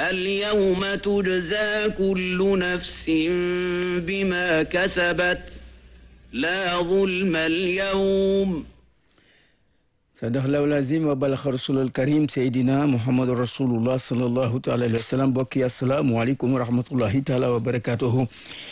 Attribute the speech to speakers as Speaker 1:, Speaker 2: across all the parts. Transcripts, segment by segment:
Speaker 1: اليوم تجزى كل نفس بما كسبت لا ظلم اليوم
Speaker 2: sadaqallahu lazim wa balaxa rasulal karim seydina muhammadu rasulullah salallahu taala alayhi wa sallam bokki asalaamualeykum wa rahmatullahi taala wa barakatuhu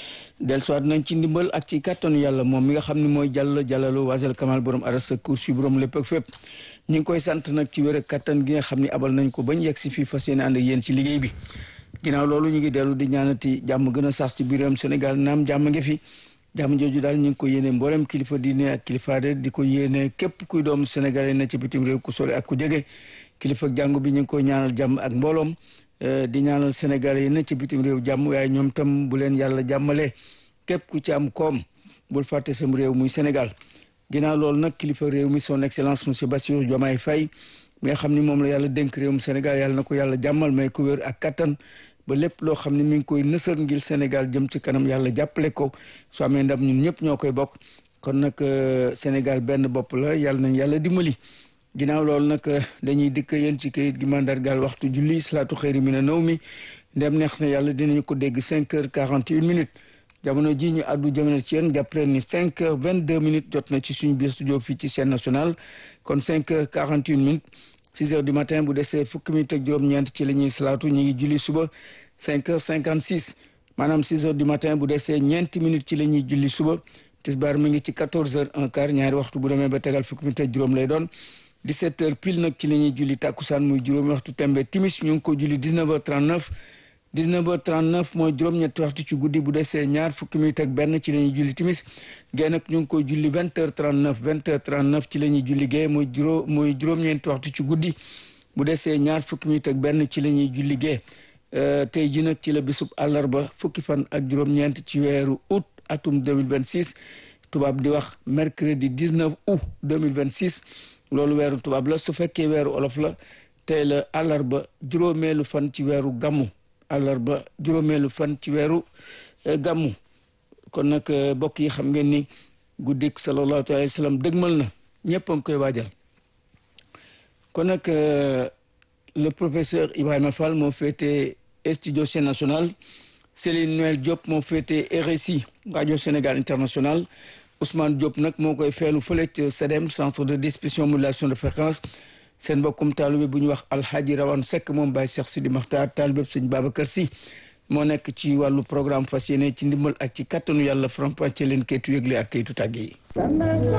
Speaker 2: del soit nañ ci ndimbal ak ci kàttanu yàlla moom mi nga xam ne mooy jàll jàllalu wasal kamal borom arasa kursi borom lépp ak fépp ñi ngi koy sant nag ci wér ak kàttan gi nga xam ne abal nañ ko bañ yegg si fii fas yéene ànd ak yéen ci liggéey bi ginnaaw loolu ñu ngi dellu di ñaanati jàmm gën a sax ci biiram Sénégal naam jàmm ngi fi jàmm jooju daal ñu ngi ko yéene mboolem kilifa diine ak kilifa de di ko yéene képp kuy doomu sénégalais na ci bitim réew ku sore ak ku jege kilifa jàngu bi ñu ngi koy ñaanal jàmm ak mbooloom di ñaanal sénégalais yi na ci bitim réew jàmm waaye ñoom tam bu leen yàlla jàmmale képp ku ci am koom bul fàtte sam réew muy Sénégal ginnaaw loolu nag kilifa réew mi son excellence monsieur Bassirou Diomaye Faye mi nga xam ni moom la yàlla dénk réewum Sénégal yàlla na ko yàlla jàmmal may ko wér ak kattan ba lépp loo xam ne mi ngi koy nësër ngir Sénégal jëm ci kanam yàlla jàppale ko su amee ndam ñun ñëpp ñoo koy bokk kon nag Sénégal benn bopp la yàlla nañ yàlla dimbali ginnaaw loolu nag dañuy dikk yéen ci kayit gi mandargaal waxtu julli salaatu xëyri mi na naw mi ndem neex na yàlla dinañu ko dégg cinq heures quarante et une minutes jamono ji ñu àddu jamono ci yéen jàpp leen ni cinq heures vingt deux minutes jot na ci suñu biir studio fii ci chaîne nationale kon cinq heures quarante et une minutes six heures du matin bu desee fukki minutes ak juróom-ñeent ci la ñuy salaatu ñu ngi julli suba cinq heures cinquante six maanaam six heures du matin bu desee ñeenti minutes ci la ñuy julli suba tisbaar mi ngi ci quatorze heures un quart ñaari waxtu bu demee ba tegal fukki minutes ak juróom lay doon dix-sept heures pile nag ci la ñuy julli tàkkusaan muy juróomi waxtu tembe timis ñu ngi ko julli dix-neuf heures trente-neuf dix-neuf heures trente-neuf mooy juróom-ñetti waxtu ci guddi bu desee ñaar fukki minutes ak benn ci la ñuy julli timis gée nag ñu ngi koy julli vingt heures trente-neuf vingt heures trente-neuf ci la ñuy julli gée mooy juróom mooy juróom-ñeenti waxtu ci guddi bu desee ñaar fukki minutes ak benn ci la ñuy julli gée tey ji nag ci la bisub àllarba fukki fan ak juróom-ñeent ci weeru août atum 2026 tubaab di wax mercredi 19 août 2026 loolu weeru tubaab la su fekkee weeru olof la tey la àllarba juróomeelu fan ci weeru gàmmu àllarba juróomeelu fan ci weeru gàmmu kon nag mbokk yi xam ngeen ni guddik sallallahu alayhi wa sallam dëgmal na ñëpp a ngi koy waajal kon nag le professeur Ibrahima Fall moo féete studio Sen National Céline Noël Diop moo féete RSI rajo Sénégal International Ousmane Diop nag moo koy feelu fële ca CEDEM centre de distribution modulation de fréquence seen mbokkum taalibe bu ñu wax Alhaji Rawane Seck moom Baye Cheikh Sidi Makhtar taalibe sëñ Babacar Sy moo nekk ci wàllu programme fas yéene ci ndimbal ak ci kattanu yàlla faram-fàccee leen kayitu yëgle ak kayitu tàgge yi